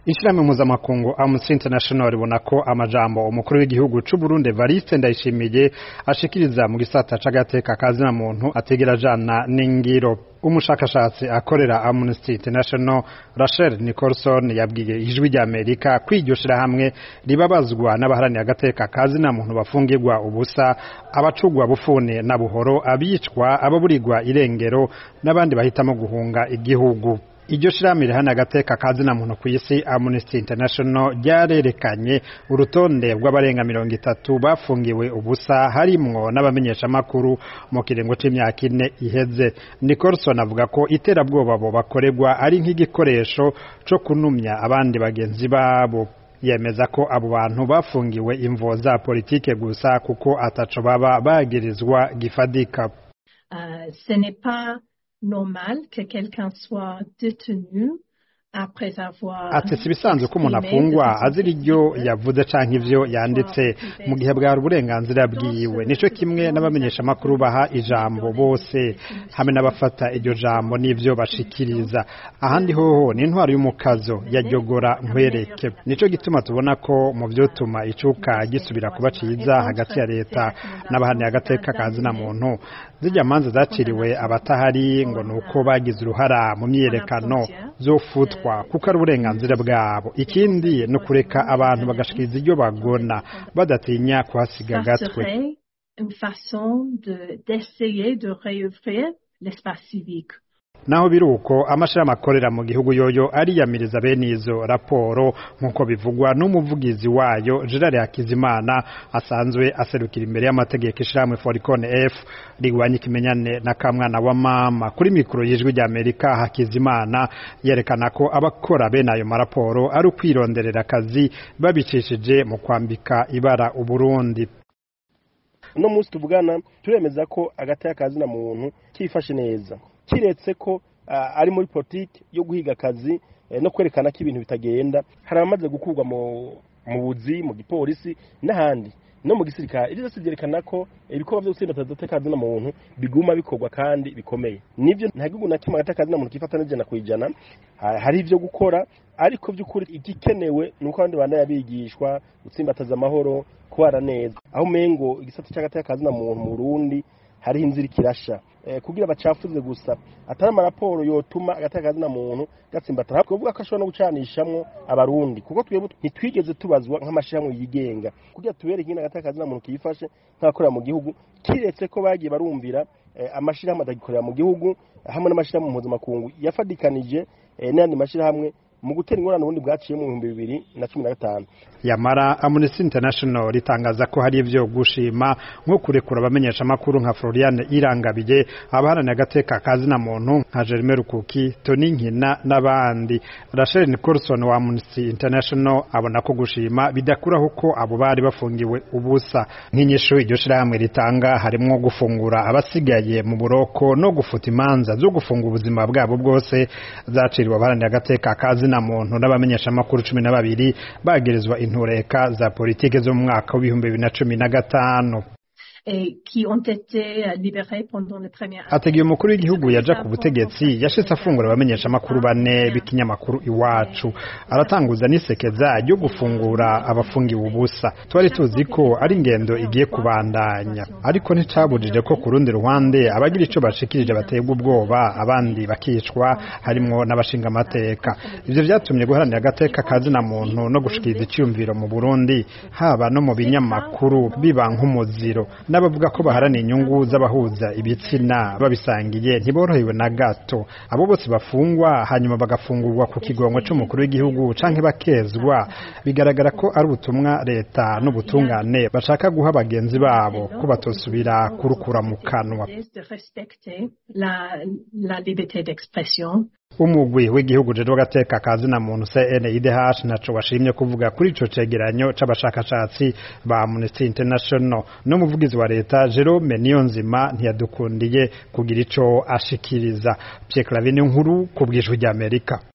ishirahamwe mpuzamakungu Amnesty International ribona ko amajambo umukuru w'igihugu c'u Burundi Evariste Ndayishimiye ashikiriza mu gisata c'agateka kazina muntu ategera jana n'ingiro umushakashatsi akorera Amnesty International Rachel Nicholson yabwiye ijwi rya Amerika ko iryo shirahamwe ribabazwa n'abaharaniye agateka kazina muntu bafungirwa ubusa abacugwa bufune na buhoro abicwa ababurirwa irengero n'abandi bahitamo guhunga igihugu iryo shirahamwe rihana agateka kazina muntu ku isi Amnesty International ryarerekanye urutonde rw'abarenga mirongo itatu bafungiwe ubusa harimwo n'abamenyeshamakuru mu kiringo c'imyaka ine iheze Nicholson avuga ko iterabwoba bo bakorerwa ari nk'igikoresho co kunumya abandi bagenzi babo yemeza ko abo bantu bafungiwe imvo za politike gusa kuko ataco baba bagirizwa gifadika uh, ce n'est pas normal que quelqu'un soit détenu après avoir ati si ibisanzwe ko umuntu afungwa azira iryo yavuze canke ivyo yanditse mu gihe bwari uburenganzira bwiwe nico kimwe n'abamenyeshamakuru baha ijambo bose hamwe n'abafata iryo jambo n'ivyo bashikiriza ahandi hoho ni intwaro y'umukazo yajyogora nkwereke nico gituma tubona ko mu vyotuma icuka gisubira kuba ciza hagati ya leta n'abahaniye agateka kazina muntu zijya manza zaciriwe abatahari ngo nuko bagize uruhara mu myiyerekano zofutwa kuko ari uburenganzira bwabo ikindi ni ukureka abantu bagashikiriza iryo bagona badatinya kuhasiga agatwe naho biri uko amashirahamwe akorera mu gihugu yoyo ariyamiriza bene izo raporo nk'uko bivugwa n'umuvugizi wayo Gerard Hakizimana asanzwe aserukira imbere y'amategeko ishirahamwe Foricon F rigwanya ikimenyane na kamwana wa mama kuri mikoro y'ijwi rya Amerika Hakizimana yerekana ko abakora bene ayo maraporo ari ukwironderera akazi babicishije mu kwambika ibara Uburundi uno munsi tuvugana turemeza ko agataya kazina muntu kifashe neza kiretse ko uh, ari muri politiki yo guhiga akazi eh, no kwerekana ko ibintu bitagenda hari abamaze gukurwa mu mu buzi mu gipolisi n'ahandi no mu gisirikare ibyo byose byerekana ko ibikorwa byo gutsinda agateka na muntu biguma bikorwa kandi bikomeye nibyo nta gihugu na kimwe agateka na muntu kifata n'ijana ku ijana hari ibyo gukora ariko by'ukuri igikenewe ni uko abandi bana yabigishwa gutsimbataza amahoro kubara neza aho umengo igisata cy'agateka na muntu mu Burundi hariho inzira ikirasha kugira bacafuze gusa atari amaraporo yotuma agateka na muntu gatsimbatara kuvuga ko ashobora no gucanishamwo abarundi kuko twebwe ntitwigeze tubazwa nk'amashirahamwe yigenga kugira tubereke ingene agateka na muntu kiyifashe nk'akorera mu gihugu kiretse ko bagiye barumvira amashirahamwe atagikorera mu gihugu hamwe n'amashirahamwe mpuzamakungu yafadikanije n'ayandi mashirahamwe mu gutera ingorane ubundi bwaciye mu bihumbi bibiri na cumi na gatanu yamara Amnesty International ritangaza ko hari ivyo gushima nko kurekura abamenyeshamakuru nka Floriane Irangabiye abaharaniye agateka kazina muntu nka Jeremy Rukuki Tony Nkina n'abandi Rachel Nicholson wa Amnesty International abona ko gushima bidakuraho ko abo bari bafungiwe ubusa nk'inyishu iryo shirahamwe ritanga harimwo gufungura abasigaye mu buroko no gufuta imanza zo gufunga ubuzima bwabo bwose zaciriwe abaharaniye agateka kazina na muntu n'abamenyeshamakuru cumi na babiri bagirizwa intureka za politike zo mu mwaka w'ibihumbi bibiri na cumi na gatanu ategeye umukuru w'igihugu yaja ku butegetsi yashitse afungura abamenyeshamakuru bane b'ikinyamakuru iwacu aratanguza n'isekeza ryo gufungura abafungiwe ubusa twari tuzi ko ari ingendo igiye kubandanya ariko nticabujije ko ku rundi ruhande abagira ico bashikirije baterwa ubwoba abandi bakicwa harimwo n'abashinga amateka ivyo vyatumye guharanira agateka kazina muntu no gushikiriza iciyumviro mu Burundi haba no mu binyamakuru biba nk'umuziro n'abavuga ko baharaniye inyungu z'abahuza ibitsina babisangiye ntiborohewe na gato abo bose bafungwa hanyuma bagafungurwa ku kigongo c'umukuru w'igihugu canke bakezwa bigaragara ko ari ubutumwa leta n'ubutungane bashaka guha bagenzi babo ko batosubira kurukura mu kanwa umugwi w'igihugu jeje w'agateka kazina muntu CNIDH naco washimye kuvuga kuri ico cegeranyo c'abashakashatsi ba Amnesty International no muvugizi wa leta Jerome Niyonzima ntiyadukundiye kugira ico ashikiriza Pierre Clavin nkuru ku bw'ijwi ry'Amerika